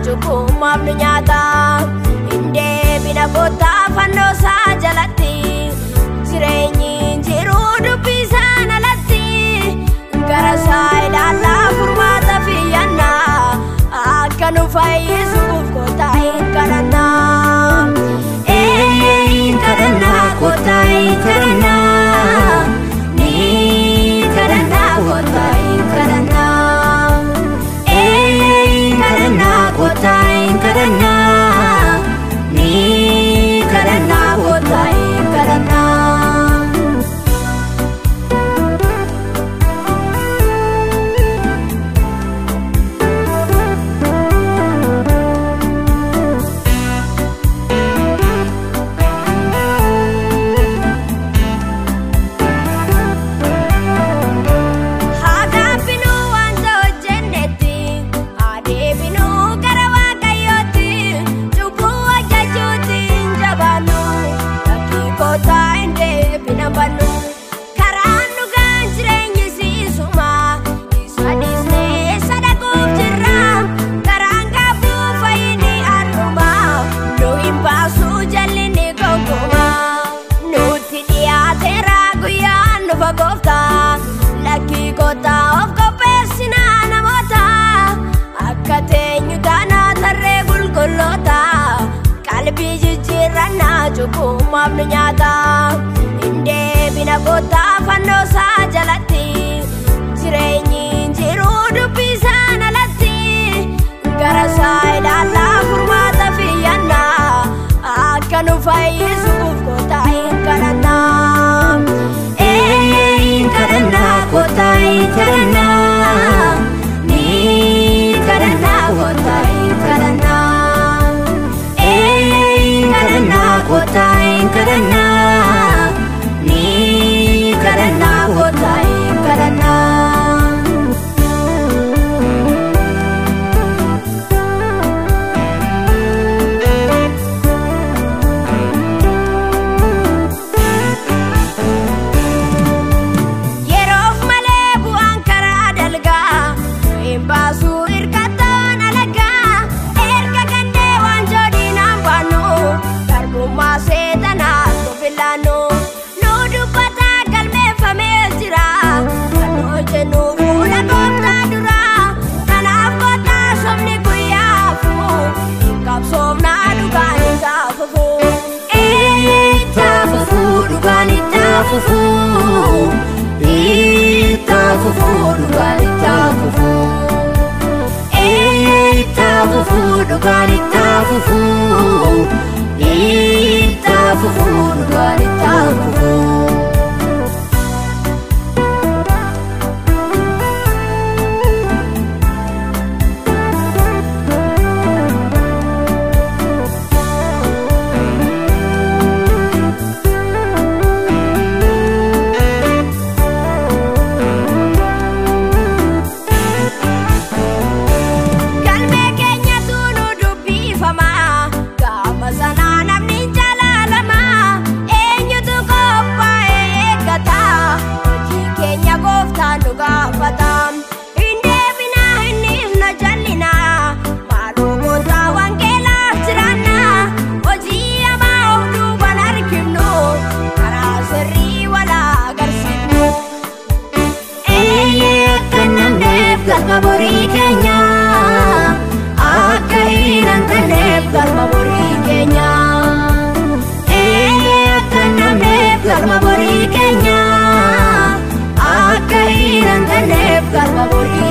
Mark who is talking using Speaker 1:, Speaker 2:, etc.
Speaker 1: cubbumaaf nu nyaata hin deebina kottaa fannoo isaa jalatti jireenyi jiruu dubbisaan alatti gara isaa ilaallaa furmaata fiyyannaa akka nu fayyisuuf kottaa hin kadhannaa ee hin kadhannaa kottaa hin kadhannaa ni kadhannaa kottaa hin kadhannaa ee hin kadhannaa kottaa hin kadhannaa ni kadhannaa kottaa hin kadhannaa. Hagaabinuu wanta hojjennetti adeeminuu gara waaqayyootti cubbuu hojjechuutti hin jabaannu lakkii kootaa hin deebina bannu karaan dhugaan jireenyi siisuma isa dhiisnee sadaquuf jirra karaan gaabduu fayyini arruma nu hin baasuu jallinni gonkumaa nutti dhiyaateera guyyaan nufa gooftaa lakkii kootaa of qopheessinaa namoota akka teenyu taanaa tarree qulqulloota qalbii jijjiirrannaa cubbumaaf nu nyaata hin deebina kootaa fannoo isaa jalatti jireenyi jiruu dubbisaan alatti gara isaa ilaallaa furmaata fiyyannaa akka nu fayyisuuf kootaa hin kadhannaa ee hin kadhannaa kootaa hin kadhannaa ni kadhannaa kootaa hin kadhannaa ee hin kadhannaa kootaa hin kadhannaa ni kadhannaa kootaa hin kadhannaa. Yeroof malee bu'aan karaa dalgaa hin baasuu hirkattoon alagaa erga gandee waan joodinaan baannu garbummaa seetanaa nu filannu nu dubbataa galmeeffamee jira kan hojjennu fuula gooftaa dura kanaaf kottaa sobni guyyaa fufu qabsoofnaa dhugaan isaa fufu itti fufu dhugaan itti fufu. Itaafufu dhugaan itaafufu Itaafufu dhugaan itaafufu Itaafufu dhugaan itaafufu. Galmee keenyatu nu dubbifama gaafa sanaa namni hin jaalaalama eenyutu qophaa'ee eeggata hojii keenya gooftaan nu gaafata hin deebina hin dhiifna jallina maaloo goota wangeelaaf jiraanna hojii hamaa of duuban arginu karaa sirrii wala agarsiifnu. Eeyyee akka namneef galma borii keenya akka hin hanqanneef galma borii keenya. Eeyyee akka namneef galma borii keenya akka hin hanqanneef galma borii